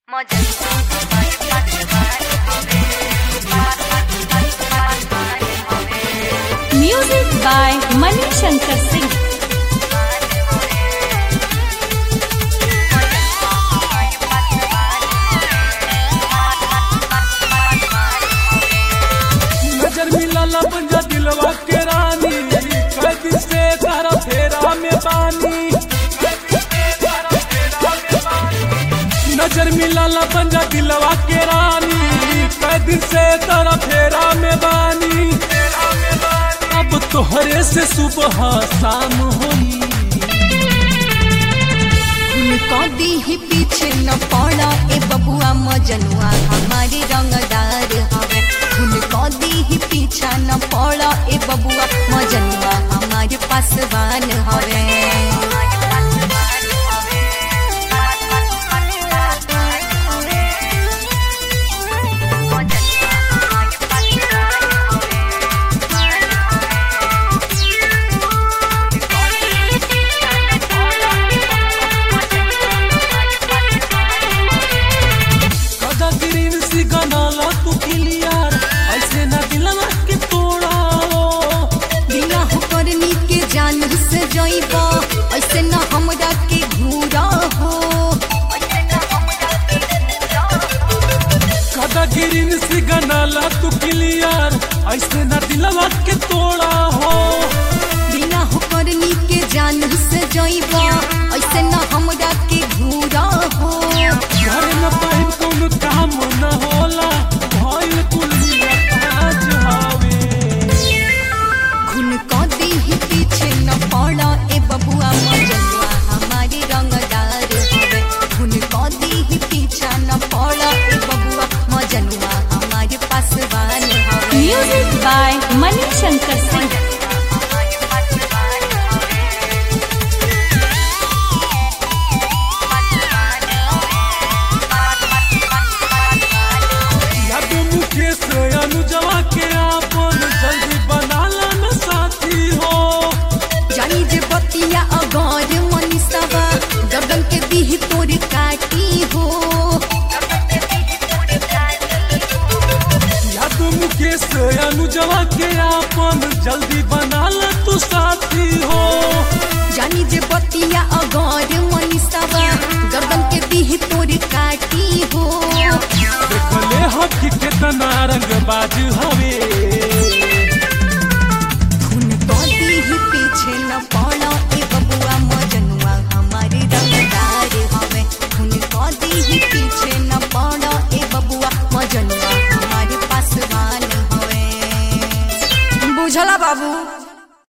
music by Mani Shankar Singh नजर मिलल पंजा दिलवा के रानी कैद से तारा फेरा में बानी नजर मिलल पंजा दिलवा के रानी कैद से तारा फेरा में बानी अब तोहरे से सुबह शाम होई उनको दी ही पीछे न पड़ा ए बबुआ मजनुआ हमारे रंगदार हवे उनको दी ही पीछा न पड़ा ए बबुआ मजनुआ हमारे पासवान हवे कदा ग्रीन सी गनाला तू क्लियर ऐसे ना दिलवा के तोड़ा बिना हो करनी के जान से जइबा ऐसे न हमरा के घूरा हो कदा गिरिन सी गनाला तू क्लियर ऐसे ना दिलवा के तोड़ा हो बिना हो करनी के जान से जइबा ऐसे न हमरा के घूरा हो घर न पाइन कौन काम न होला भइल कुलिया काज हवे खुन को दी ही पीछे न पड़ा ए बबुआ मजनुआ हमारे रंगदार हवे खुन को दी ही पीछा न पड़ा ए बबुआ मजनुआ हमारे पासवान हवे म्यूजिक बाय मनी शंकर सिंह याद मुकेश अनुजवा के आपन जल्दी बनाला न साथी हो जानी जे बतिया अगर मनीषावा गगन के दीह तोर काटी हो याद मुकेश अनुजवा के आपन जल्दी बनाला तू साथी हो जानी जे बतिया अगर मनीषावा गगन के दीह तोर काटी हो देखले हकी केतना रंग बाज हवे खून को दीह पीछे न पड़ा ए बबुआ मजनुआ हमारे रंगदार हवे खून को दीह पीछे न पड़ा ए बबुआ मजनुआ हमारे पासवान हवे बुझला बाबू